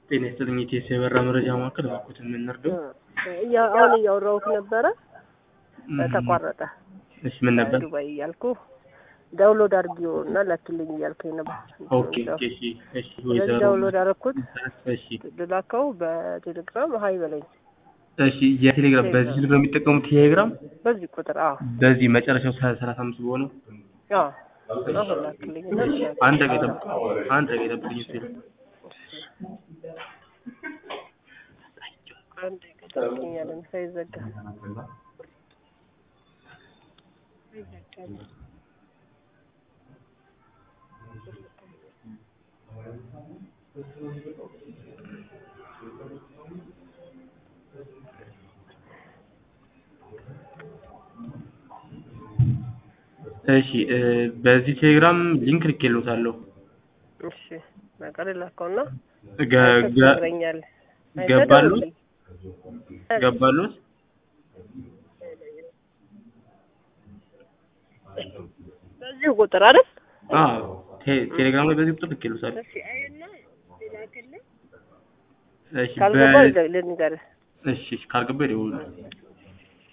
ጤና ይስጥልኝ የኢቲኤስ የበራ መረጃ ማዕከል እባክዎትን ምን እንርዳው? እያ- አሁን እያወራሁት ነበረ ተቋረጠ። እሺ ምን ነበር? ዱባይ እያልኩ ዳውንሎድ አድርጊው እና ላክልኝ እያልከኝ ነበር። ኦኬ ኦኬ እሺ እሺ ስለዚህ ወይዘሮ ዳውንሎድ አደረኩት እሺ ልላከው በቴሌግራም ሀይ በለኝ እሺ የቴሌግራም በዚህ ስልክ ነው የሚጠቀሙት ቴሌግራም በዚህ ቁጥር አዎ በዚህ መጨረሻው ሰላሳ አምስት በሆነው አዎ አሁን ላክልኝ እና ልላክ። አንድ ደቂቃ ጠብቅ አንድ ደቂቃ ጠብቅኝ እስኪ አንድ ጠብቅኝ አለን ሳይዘጋ እሺ እ በዚህ ቴሌግራም ሊንክ ልኬልዎታለሁ እሺ በቃ ልላከውና ገ ገ ትነግረኛለህ። ገባሉት ገባሉት በዚሁ ቁጥር አይደል? አዎ ቴ- ቴሌግራም ላይ በዚህ ቁጥር ልኬልዎታለሁ እሺ አይና ልላክልህ እሺ ካልገባ በ ልንገርህ እሺ እሺ ካልገባ ይደውሉልኝ